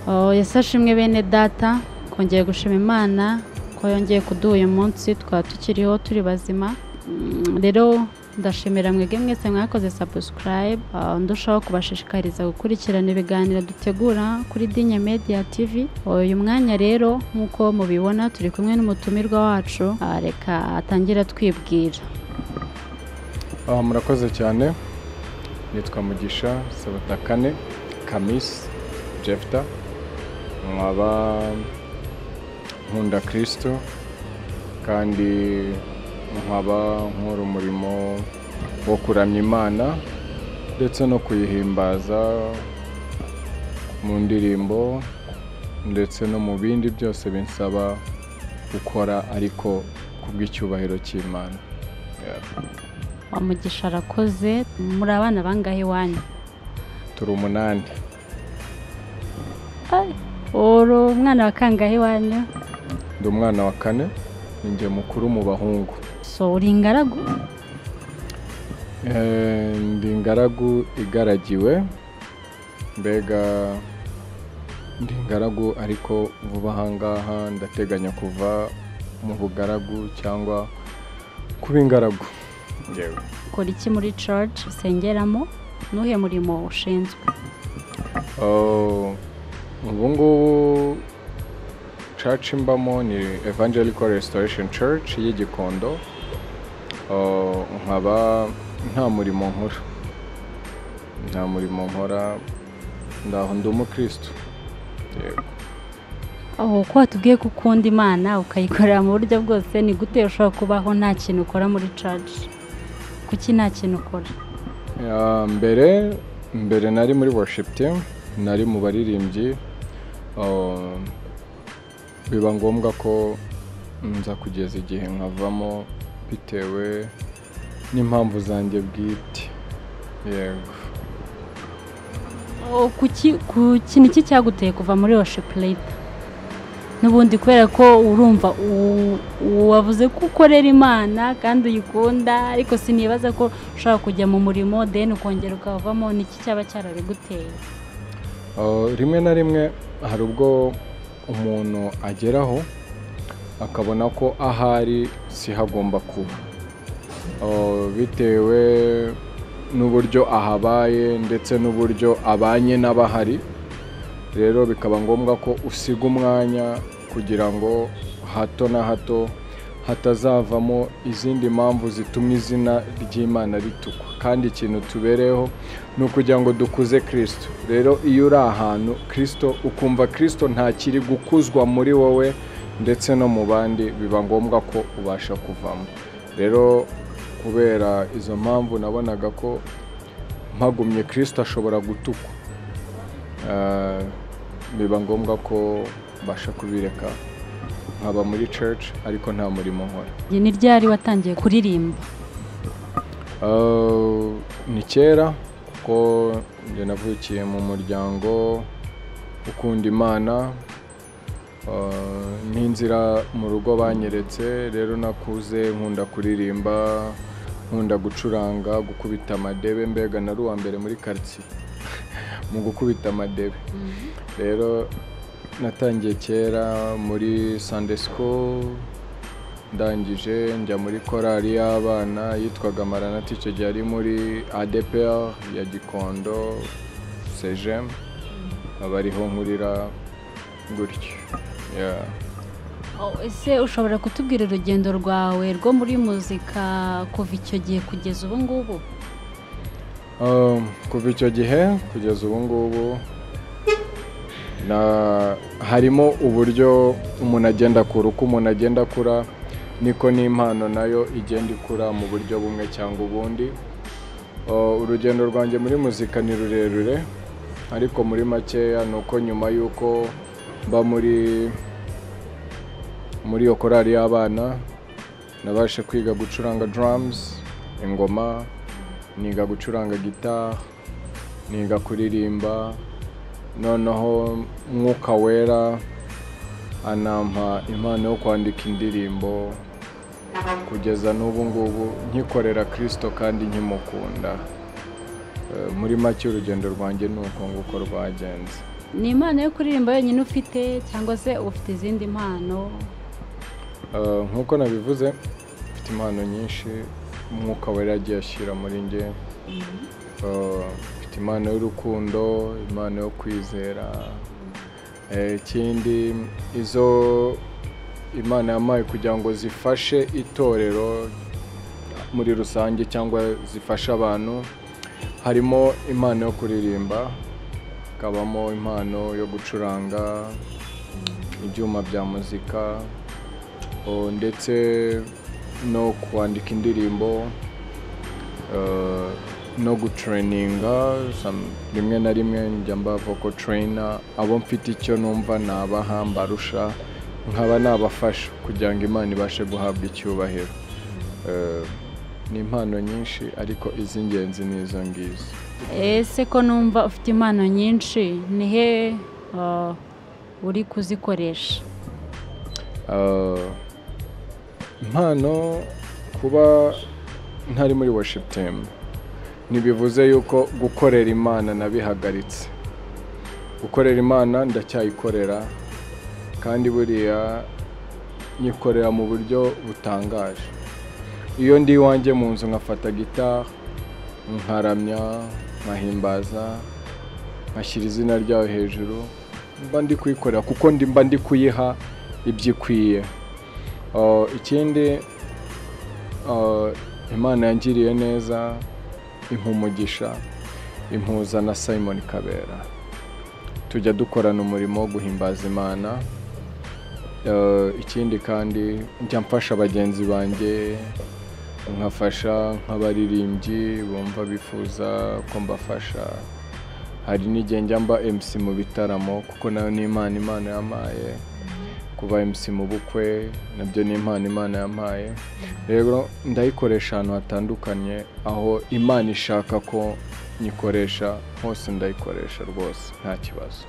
Oh, Yesu ashimwe bene data kongeye gushima imana ko yongeye kuduha uyu munsi tukaba tukiriho turi bazima Mm, rero ndashimira mwebwe mwese mwakoze subscribe Ah, ndushaho kubashishikariza gukurikirana ibiganiro dutegura kuri Dinya Media TV Oh, uyu mwanya rero nk'uko mubibona turi kumwe n'umutumirwa wacu Ah, reka atangire atwibwira Aha murakoze cyane nitwa mugisha sabatakane kamisi jefta nkaba nkunda kirisitu kandi nkaba nkora umurimo wo kuramya imana ndetse no kuyihimbaza mu ndirimbo ndetse no mu bindi byose binsaba gukora ariko kubw'icyubahiro cy'imana Yeah. wa mugisha arakoze muri abana bangahe iwanyu turi umunani uri umwana wa kangahe iwanyu ndi umwana wa kane ni njye mukuru mu bahungu so uri ingaragu Eh, ndi ingaragu igaragiwe mbega ndi ingaragu ariko vuba ahangaha ndateganya kuva mu bugaragu cyangwa kuba ingaragu yewe ukora iki muri church usengeramo nuhe murimo ushinzwe Oh, ubu ngubu church mbamo ni evangelical restoration church y'i Gikondo. Oh, nkaba nta murimo nkora nta murimo nkora ndaho ndi umukristo yego aho ko watubwiye ko ukunda imana ukayikorera mu buryo bwose ni gute ushobora kubaho nta kintu ukora muri church kuki nta kintu ukora Ya, mbere mbere nari muri worship team nari mu baririmbyi um, biba ngombwa ko nza kugeza igihe nkavamo bitewe n'impamvu zanjye bwite yego Oh, kuki kuki niki cyaguteye kuva muri worship later n'ubundi kubera ko urumva u- wavuze ko ukorera imana kandi uyikunda ariko sinibaza ko ushobora kujya mu murimo deni ukongera ukavamo niki cyaba cyarabiguteye Uh, rimwe na rimwe hari ubwo umuntu ageraho akabona ko ahari si hagomba kuba Uh, bitewe n'uburyo ahabaye ndetse n'uburyo abanye n'abahari rero bikaba ngombwa ko usiga umwanya kugira ngo hato na hato hatazavamo izindi mpamvu zituma izina ry'imana ritukwa kandi ikintu tubereyeho ni ukugira ngo dukuze kirisito rero iyo uri ahantu kirisito ukumva kirisito ntakiri gukuzwa muri wowe ndetse no mu bandi biba ngombwa ko ubasha kuvamo rero kubera izo mpamvu nabonaga ko mpagumye kirisito ashobora gutukwa Eh, biba ngombwa ko mbasha kubireka nkaba muri church ariko nta murimo nkora Njye ni ryari watangiye kuririmba Eh, ni kera kuko njye navukiye mu muryango ukunda imana Eh, n'inzira mu rugo banyeretse rero nakuze nkunda kuririmba nkunda gucuranga gukubita amadebe mbega nari uwa mbere muri karitsiye mu gukubita amadebe rero natangiye kera muri Sunday school ndangije njya muri korali y'abana yitwaga maranati icyo gihe ari muri adpr ya gikondo sejem aba ariho nkurira gutyo Yeah. Oh, ese ushobora kutubwira urugendo rwawe rwo muri muzika kuva icyo gihe kugeza ubu ngubu Um, kuva icyo gihe kugeza ubu ngubu na- harimo uburyo umuntu agenda akura uko umuntu agenda akura niko n'impano nayo igenda ikura mu buryo bumwe cyangwa ubundi Uh, urugendo rwanjye muri muzika ni rurerure ariko muri makeya ni uko nyuma y'uko mba muri muri iyo korali y'abana nabashe kwiga gucuranga drums ingoma niga gucuranga gitari niga kuririmba noneho mwuka wera anampa impano yo kwandika indirimbo kugeza n'ubu ngubu nkikorera kirisito kandi nkimukunda Eh, muri make urugendo rwanjye ni uko nguko rwagenze ni impano yo kuririmba yonyine ufite cyangwa se ufite izindi mpano Eh, nk'uko nabivuze mfite impano nyinshi umwuka wera yagiye ashyira muri njye Eh, mfite impano y'urukundo impano yo kwizera Eh, ikindi izo imana yampaye kugira ngo zifashe itorero muri rusange cyangwa zifasha abantu harimo impano yo kuririmba hakabamo impano yo gucuranga ibyuma bya muzika Oh, ndetse no kwandika indirimbo eh, no gutureyininga some- rimwe na rimwe njya mba voko tureyina abo mfite icyo numva nabaha mbarusha nkaba nabafasha kugira ngo imana ibashe guhabwa icyubahiro Eh, ni impano nyinshi ariko iz'ingenzi ni izo ngizo ese ko numva ufite impano nyinshi ni he ah, uri kuzikoresha Eh, impano kuba ntari muri worship team ntibivuze yuko gukorera imana nabihagaritse gukorera imana ndacyayikorera kandi buriya nyikorera mu buryo butangaje iyo ndi iwanjye mu nzu nkafata gitari nkaramya nkahimbaza nkashyira izina ryayo hejuru mba ndi kuyikorera kuko ndi mba ndi kuyiha ibyo ikwiye Uh, ikindi uh, imana yangiriye neza impa umugisha impuza na simon kabera tujya dukorana umurimo wo guhimbaza imana Uh, ikindi kandi njya mfasha bagenzi banjye nkafasha nk'abaririmbyi bumva bifuza ko mbafasha hari n'igihe njya mba MC mu bitaramo kuko nayo ni imana imana yampaye kuba MC mu bukwe nabyo ni impano imana yampaye rero ndayikoresha ahantu hatandukanye aho imana ishaka ko nyikoresha hose ndayikoresha rwose nta kibazo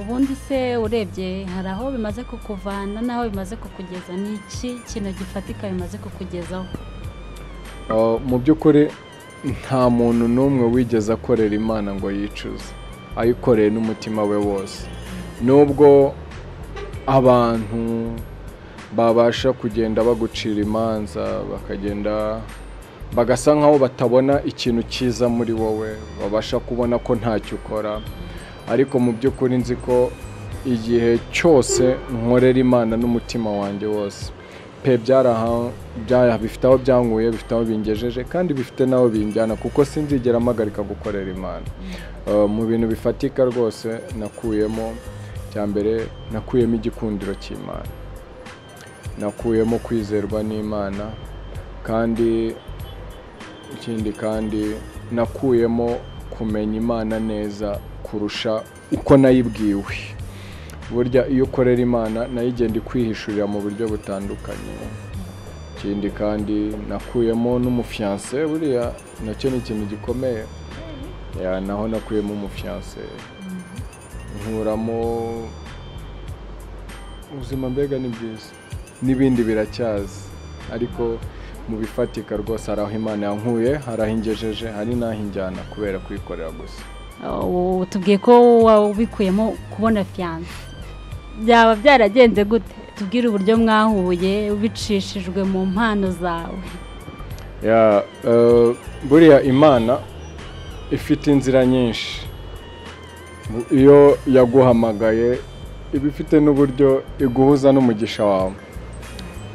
ubundi se urebye hari aho bimaze kukuvana n'aho bimaze kukugeza ni iki kintu gifatika bimaze kukugezaho Uh, mu by'ukuri nta muntu n'umwe wigeze akorera imana ngo yicuze ayikoreye n'umutima we wose nubwo abantu babasha kugenda bagucira imanza bakagenda bagasa nkaho batabona ikintu cyiza muri wowe babasha kubona ko ntacyo ukora ariko mu by'ukuri nzi ko igihe cyose nkorera imana n'umutima wanjye wose pe byaraha- byara- bifite aho byanguye bifite aho bingejeje kandi bifite n'aho binjyana kuko sinzigera mpagarika gukorera imana Eh, mu bintu bifatika rwose nakuyemo cya mbere nakuyemo igikundiro cy'imana nakuyemo kwizerwa n'imana kandi ikindi kandi nakuyemo kumenya imana neza kurusha uko nayibwiwe burya iyo ukorera imana nayo igenda ikwihishurira mu buryo butandukanye ikindi kandi nakuyemo n'umufiyanse buriya nacyo ni ikintu gikomeye ya naho nakuyemo umufiyanse nkuramo ubuzima mbega ni bwiza n'ibindi biracyaza ariko mu bifatika rwose hari aho imana yankuye hari aho ingejeje hari n'aho injyana kubera kuyikorera gusa ubu tubwiye ko wabikuyemo kubona fiyanse byaba byaragenze gute tubwire uburyo mwahuye bicishijwe mu mpano zawe ya eh, buriya imana ifite inzira nyinshi Bu- iyo yaguhamagaye iba ifite n'uburyo iguhuza n'umugisha wawe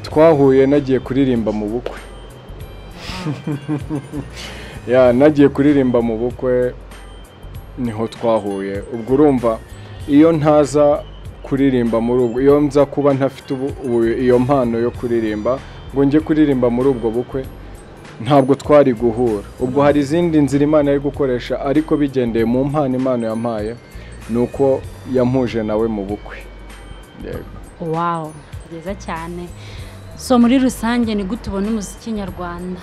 twahuye nagiye kuririmba mu bukwe ya nagiye kuririmba mu bukwe niho twahuye ubwo urumva iyo ntaza kuririmba muri ubwo iyo nza kuba ntafite ubu- ubu- iyo mpano yo kuririmba ngo njye kuririmba muri ubwo bukwe ntabwo twari guhura ubwo hari izindi nzira imana yari gukoresha ariko bigendeye mu mpano imana yampaye ni uko yampuje nawe mu bukwe Yego. wawu byiza cyane so muri rusange ni gute ubona umuziki nyarwanda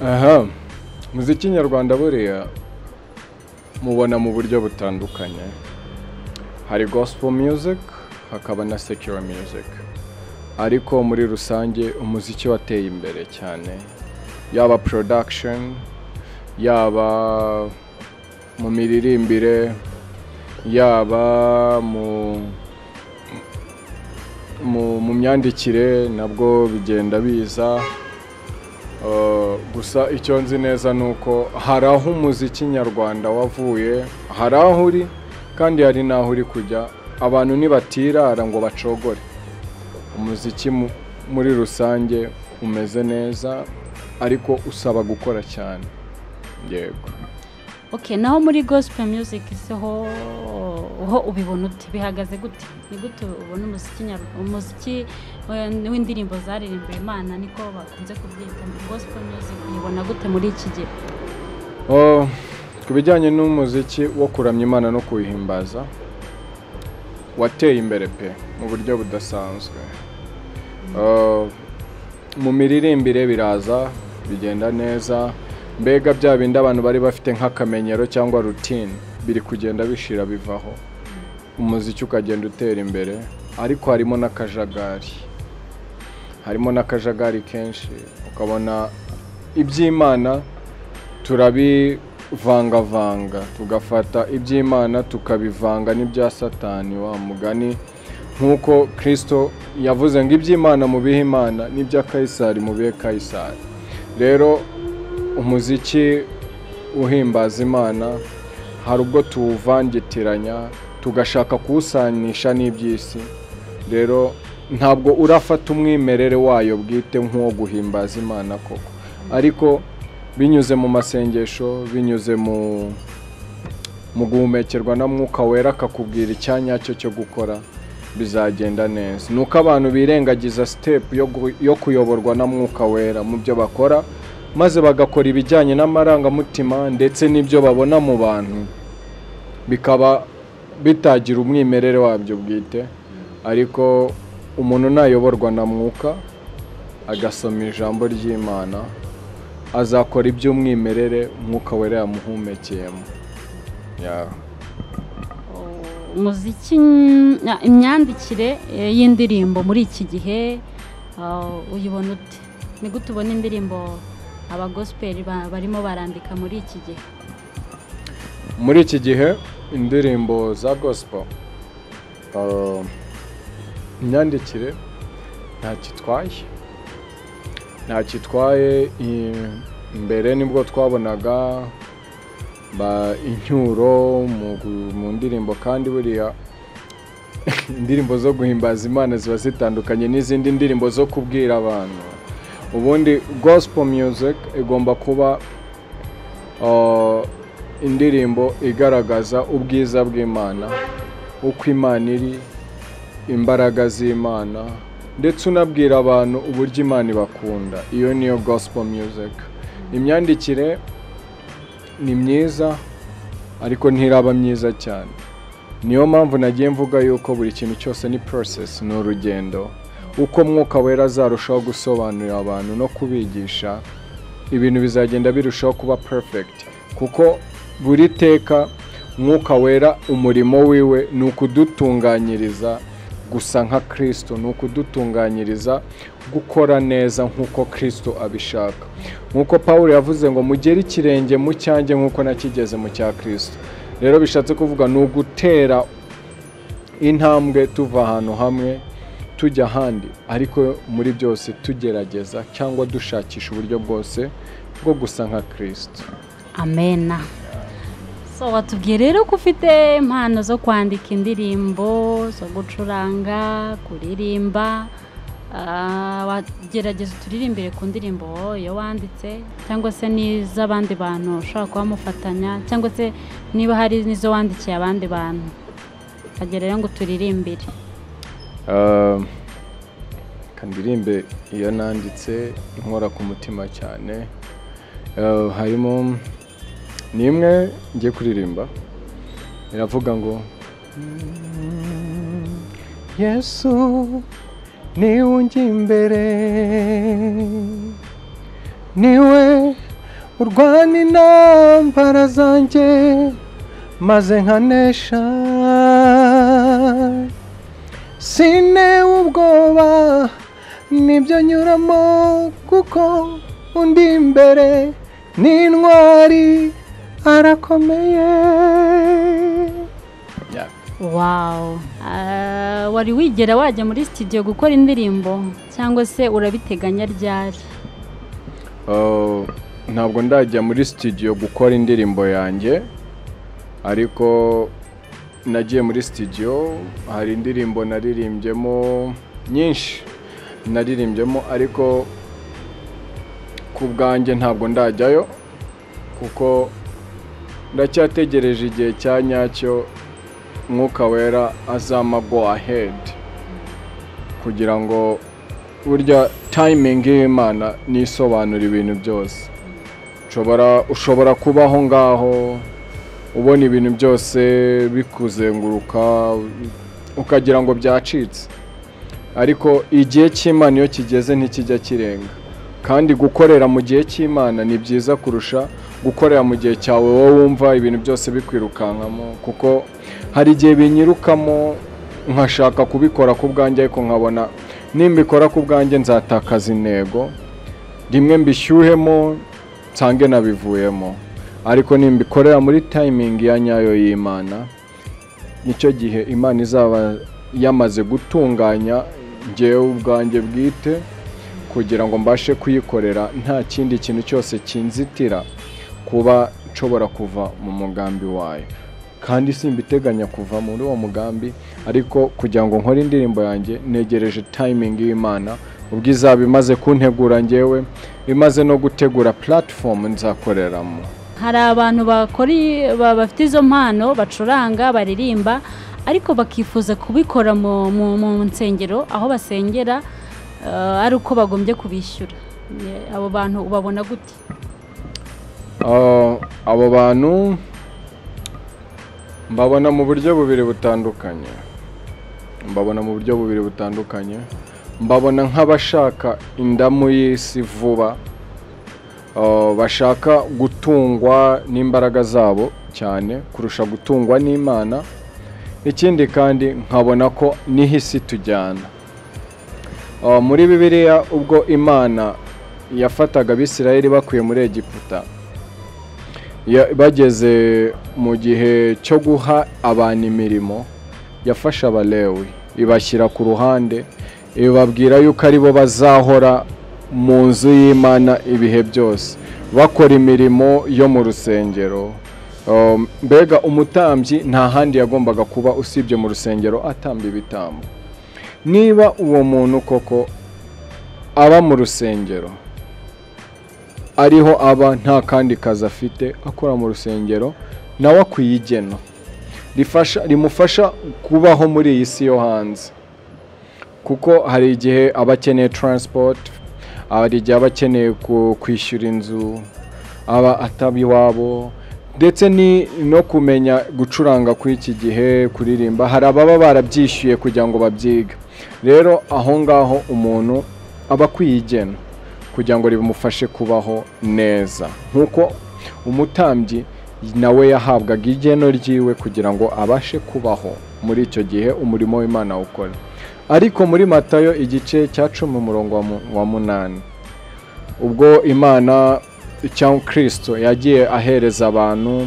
aha muziki nyarwanda buriya mubona mu buryo butandukanye hari gospel music hakaba na secular music ariko muri rusange umuziki wateye imbere cyane yaba production yaba mu miririmbire yaba mu mu mu myandikire nabwo bigenda biza Uh, gusa icyo nzi neza ni uko hari aho umuziki nyarwanda wavuye hari aho uri kandi hari n'aho uri kujya abantu ntibatirara ngo bacogore umuziki mu- muri rusange umeze neza ariko usaba gukora cyane yego okay naho muri gospel music se ho ho ubibona ute bihagaze gute ni gute ubona umuziki nyarwanda umuziki eh, w'indirimbo zaririmbira imana niko bakunze kubyita ngo gospel music uyibona gute muri iki gihe Oh, ku bijyanye n'umuziki wo kuramya imana no kuyihimbaza wateye imbere pe mu buryo budasanzwe Oh, mu miririmbire biraza bigenda neza mbega bya bindi abantu bari bafite nk'akamenyero cyangwa rutine biri kugenda bishira bivaho umuziki ukagenda utera imbere ariko harimo n'akajagari harimo n'akajagari kenshi ukabona iby'imana turabivangavanga tugafata iby'imana tukabivanga n'ibya satani wa mugani nk'uko kirisito yavuze ngo iby'imana mu bihe imana n'ibya kayisari mu bihe kayisari rero umuziki uhimbaza imana hari ubwo tuwuvangitiranya tugashaka kuwusanisha n'iby'isi rero ntabwo urafata umwimerere wayo bwite nk'uwo guhimbaza imana koko ariko binyuze mu masengesho binyuze mu mu guhumekerwa na mwuka wera akakubwira icyanya cyo cyo gukora bizagenda neza ni uko abantu birengagiza sitepu yo gu- yo kuyoborwa na mwuka wera mu byo bakora maze bagakora ibijyanye n'amarangamutima ndetse n'ibyo babona mu bantu bikaba bitagira umwimerere wabyo bwite ariko umuntu nayoborwa na mwuka agasoma ijambo ry'imana azakora iby'umwimerere mwuka wera yamuhumekeyemo Yeah. umuziki na- imyandikire eh, y'indirimbo muri iki gihe ah, uyibona ute ni gute ubona indirimbo aba gospel ba- barimo barandika muri iki gihe muri iki gihe indirimbo za gospel uh, imyandikire ntakitwaye ntakitwaye i- mbere nibwo twabonaga ba incyuro mu gu- mu ndirimbo kandi buriya indirimbo zo guhimbaza imana ziba zitandukanye n'izindi ndirimbo zo kubwira abantu ubundi gospel music igomba kuba Uh, indirimbo igaragaza ubwiza bw'imana uko imana iri imbaraga z'imana ndetse unabwira abantu uburyo imana ibakunda iyo niyo gospel music imyandikire ni myiza ariko ntiraba myiza cyane niyo mpamvu nagiye mvuga yuko buri kintu cyose ni process ni urugendo uko mwuka wera azarushaho gusobanurira abantu no kubigisha ibintu bizagenda birushaho kuba perfect kuko buri teka mwuka wera umurimo wiwe ni ukudutunganyiriza gusa nka kirisito ni ukudutunganyiriza gukora neza nk'uko kirisito abishaka nk'uko paul yavuze ngo mugere ikirenge mu cyanjye nk'uko nakigeze mu cya kirisito rero bishatse kuvuga ni ugutera intambwe tuva ahantu hamwe tujya ahandi ariko muri byose tugerageza cyangwa dushakisha uburyo bwose bwo gusa nka kirisito amena so watubwiye rero ko ufite impano zo kwandika indirimbo zo gucuranga kuririmba Ah, wagerageza uturirimbire ku ndirimbo iyo wanditse cyangwa se n'iz'abandi bantu ushobora kuba mufatanya cyangwa se niba hari n'izo wandikiye abandi bantu ukagera rero ngo turirimbire kandirimbe iyo nanditse inkora ku mutima cyane Eh, harimo ni imwe ngiye kuririmba iravuga ngo yesu niwe ujya imbere niwe urwana intambara zanjye maze nkanesha sine ubwoba nibyo nyuramo kuko undi imbere ni intwari arakomeye wawu wari wigera wajya muri sitidiyo gukora indirimbo cyangwa se urabiteganya ryari Oh, ntabwo ndajya muri sitidiyo gukora indirimbo yanjye ariko nagiye muri sitidiyo hari indirimbo naririmbyemo nyinshi naririmbyemo ariko ku bwanjye ntabwo ndajyayo kuko ndacyategereje igihe cya nyacyo mwuka wera azama go ahead kugira ngo burya tayimingi y'imana nisobanura ibintu byose ushobora ushobora kubaho ngaho ubona ibintu byose bikuzenguruka ukagira ngo byacitse ariko igihe cy'imana iyo kigeze ntikijya kirenga kandi gukorera mu gihe cy'imana ni byiza kurusha gukorera mu gihe cyawe wowe wumva ibintu byose bikwirukankamo kuko hari igihe binyirukamo nkashaka kubikora ku bwanjye ariko nkabona nimbikora ku bwanjye nzatakaza intego rimwe mbishyuhemo nsange nabivuyemo ariko nimbikorera muri tayimingi ya nyayo y'imana nicyo gihe imana izaba yamaze gutunganya ngewe ubwanjye bwite kugira ngo mbashe kuyikorera nta kindi kintu cyose kinzitira kuba nshobora kuva mu mugambi wayo kandi simbiteganya kuva muri uwo mugambi ariko kugira ngo nkore indirimbo yanjye negereje tayimingi y'imana ubwo izaba imaze kuntegura ngewe imaze no gutegura puratifomu nzakoreramo hari abantu bakora i- ba- bafite izo mpano bacuranga baririmba ariko bakifuza kubikora mu, mu, mu nsengero aho basengera eh, ari uko bagombye kubishyura Ye- abo bantu ubabona gute Ah, abo bantu mbabona mu buryo bubiri butandukanye mbabona mu buryo bubiri butandukanye mbabona nk'abashaka indamu y'isi vuba Ah, bashaka gutungwa n'imbaraga zabo cyane kurusha gutungwa n'imana ikindi kandi nkabona ko niho isi tujyana Ah, muri bibiliya ubwo imana yafataga abisirayeli bakuye muri egiputa ya- bageze mu gihe cyo guha abantu imirimo yafashe abalewi ibashyira ku ruhande ibabwira yuko ari bo bazahora mu nzu y'imana ibihe byose bakora imirimo yo mu rusengero Um, mbega umutambyi nta handi yagombaga kuba usibye mu rusengero atamba ibitambo niba uwo muntu koko aba mu rusengero ariho aba nta kandi kazi afite akora mu rusengero nawe akwiye igena rifasha rimufasha kubaho muri iyi si yo hanze kuko hari igihe aba akeneye taransipoti hari igihe aba akeneye ku- kwishyura inzu aba ataba iwabo ndetse ni no kumenya gucuranga kuri iki gihe kuririmba hari ababa barabyishyuye kugira ngo babyiga rero aho ngaho umuntu aba akwiye igena kugira ngo rimufashe kubaho neza nk'uko umutambyi nawe yahabwaga igeno ryiwe kugira ngo abashe kubaho muri icyo gihe umurimo w'imana awukora ariko muri matayo igice cya cumi umurongo wa mu- wa munani ubwo imana cyangwa kirisito yagiye ahereza abantu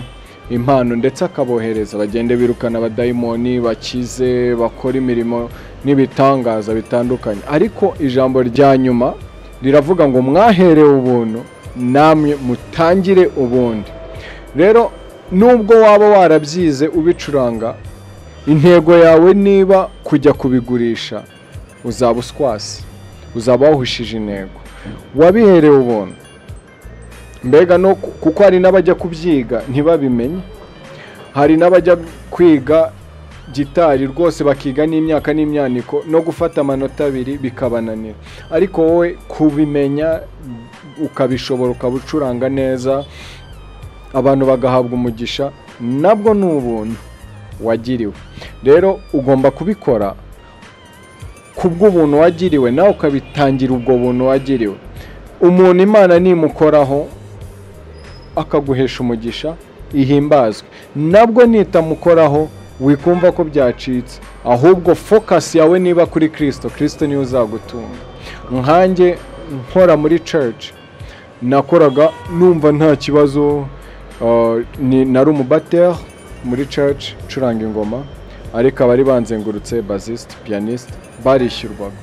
impano ndetse akabohereza bagende birukana abadayimoni bakize bakora imirimo n'ibitangaza bitandukanye ariko ijambo rya nyuma riravuga ngo mwaherewe ubuntu namwe mutangire ubundi rero nubwo waba warabyize ubicuranga intego yawe niba kujya kubigurisha uzaba uswasi uzaba wahushije intego wabiherewe ubuntu mbega no ku- kuko hari n'abajya kubyiga ntibabimenye hari n'abajya kwiga gitari rwose bakiga n'imyaka n'imyaniko no gufata amanota abiri bikabananira ariko wowe kubimenya ukabishobora ukabucuranga neza abantu bagahabwa umugisha nabwo ni ubuntu wagiriwe rero ugomba kubikora kubw'ubuntu wagiriwe nawe ukabitangira ubwo buntu wagiriwe umuntu imana nimukoraho akaguhesha umugisha ihimbazwe nabwo nitamukoraho wikumva ko byacitse ahubwo focus yawe niba kuri kirisito kirisito niwe uzagutunga nkanjye nkora muri church nakoraga numva nta kibazo ah, ni- nari umubateri muri church ncuranga ingoma ariko abari banzengurutse basiste piyaniste barishyurwaga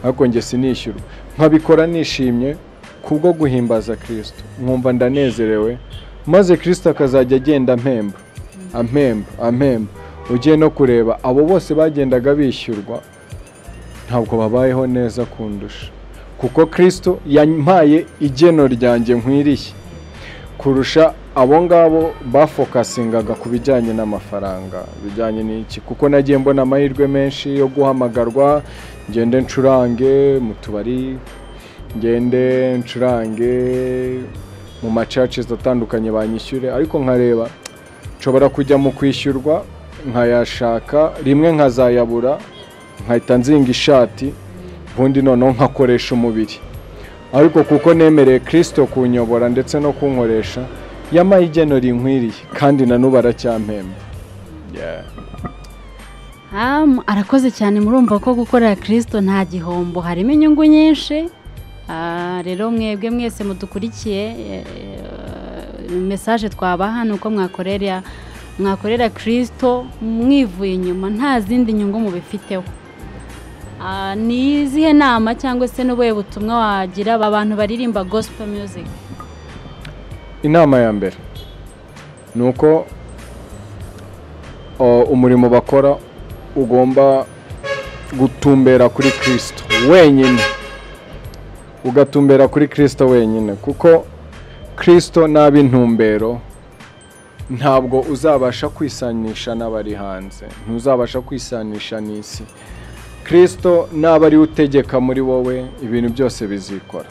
ariko njye sinishyurwa nkabikora nishimye kubwo guhimbaza kirisito nkumva ndanezerewe maze kirisito akazajya agenda ampemba ampemba ampemba ugiye no kureba abo bose bagendaga bishyurwa ntabwo babayeho neza kundusha kuko kirisito yampaye igeno ryanjye nkwiriye kurusha abo ngabo bafokasingaga ku bijyanye n'amafaranga bijyanye n'iki kuko nagiye mbona amahirwe menshi yo guhamagarwa ngende ncurange mu tubari ngende ncurange mu macaci atandukanye banyishyure ariko nkareba nshobora kujya mu kwishyurwa nkayashaka rimwe nkazayabura nkahita nzinga ishati ubundi noneho nkakoresha umubiri ariko kuko nemereye kirisito kunyobora ndetse no kunkoresha yamaye igeno rinkwiriye kandi na n'ubu aracyampemba Yeah. Am, arakoze cyane murumva ko gukorera kirisito nta gihombo harimo inyungu nyinshi Ah, rero mwebwe mwese mudukurikiye eh, eh, mesaje twabaha ni uko mwakorera mwakorera kirisito mwivuye inyuma nta zindi nyungu mubifiteho Ah, ni izihe nama cyangwa se n'ubuhe butumwa wagira aba bantu baririmba gospel music inama ya mbere ni uko o, umurimo bakora ugomba gutumbera kuri kirisito wenyine ugatumbera kuri kirisito wenyine kuko kirisito naba intumbero ntabwo uzabasha kwisanisha n'abari hanze ntuzabasha kwisanisha n'isi kirisito naba ariwe utegeka muri wowe ibintu byose bizikora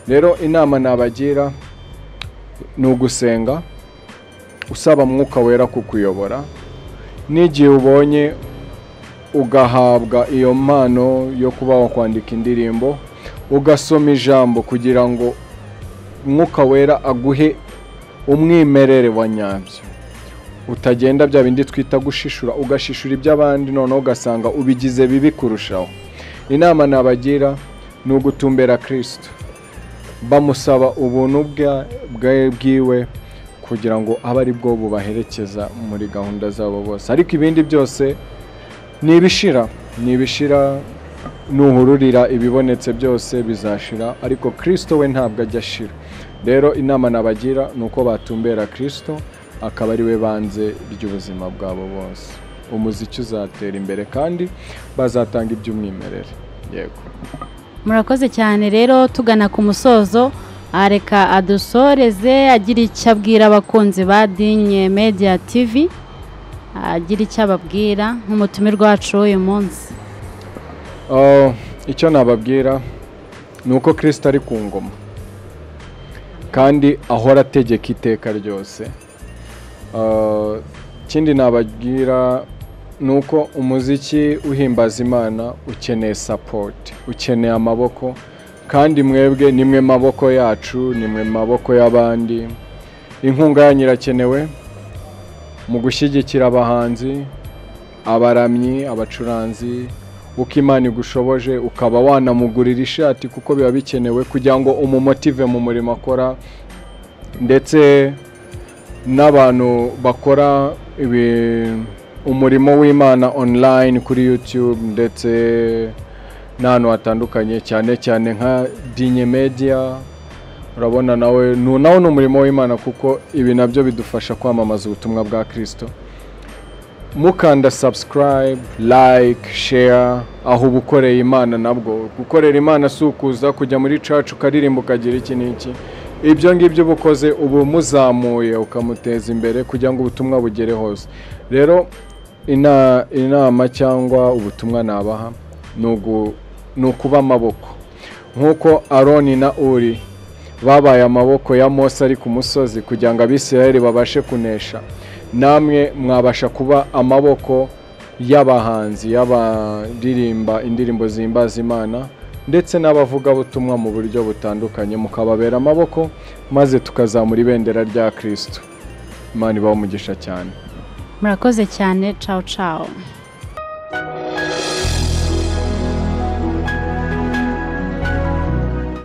rero inama nabagira ni ugusenga usaba mwuka wera kukuyobora n'igihe ubonye ugahabwa iyo mpano yo kuba wakwandika indirimbo ugasoma ijambo kugira ngo mwuka wera aguhe umwimerere wa nyabyo utagenda bya bindi twita gushishura ugashishura iby'abandi noneho ugasanga ubigize bibi kurushaho inama nabagira ni ugutumbera kirisito bamusaba ubuntu bwa- bwe bwiwe kugira ngo abe ari bwo bubaherekeza muri gahunda zabo bose ariko ibindi byose ni ibishira ni ibishira nuhururira ibibonetse byose bizashira ariko kirisito we ntabwo ajya ashira rero inama nabagira ni uko batumbera kirisito akaba ari we banze ry'ubuzima bwabo bose umuziki uzatera imbere kandi bazatanga iby'umwimerere yego murakoze cyane rero tugana ku musozo areka adusoreze agira icyo abwira abakunzi ba dinye media tv agira icyo ababwira nk'umutumirwa wacu w'uyu munsi Oh, icyo nababwira ni uko kirisito ari ku ngoma kandi ahora ategeka iteka ryose Ah, ikindi nababwira ni uko umuziki uhimbaza imana ukeneye sapoti ukeneye amaboko kandi mwebwe nimwe maboko yacu nimwe maboko y'abandi inkunga yanyu irakenewe mu gushyigikira abahanzi abaramyi abacuranzi uko imana igushoboje ukaba wanamugurira ishati kuko biba bikenewe kugira ngo umumotive mu murimo akora ndetse n'abantu bakora ibi- umurimo w'imana online kuri youtube ndetse n'ahantu hatandukanye cyane cyane nka dinye media urabona nawe nu- nawo ni umurimo w'imana kuko ibi nabyo bidufasha kwamamaza ubutumwa bwa kirisito mukanda subscribe like share aho uba ukoreye imana nabwo gukorera imana si ukuza kujya muri cacu ukaririmba ukagira iki n'iki ibyo ngibyo uba ukoze uba umuzamuye ukamuteza imbere kugira ngo ubutumwa bugere hose rero ina- inama cyangwa ubutumwa nabaha ni ugu- ni ukuba amaboko nk'uko aroni na uri babaye amaboko ya mose ari ku musozi kugira ngo abisirayeli babashe kunesha namwe mwabasha kuba amaboko y'abahanzi y'abaririmba indirimbo zihimbaza imana ndetse n'abavugabutumwa mu buryo butandukanye mukababera amaboko maze tukazamura ibendera rya kirisito imana ibaha umugisha cyane murakoze cyane cawu cawu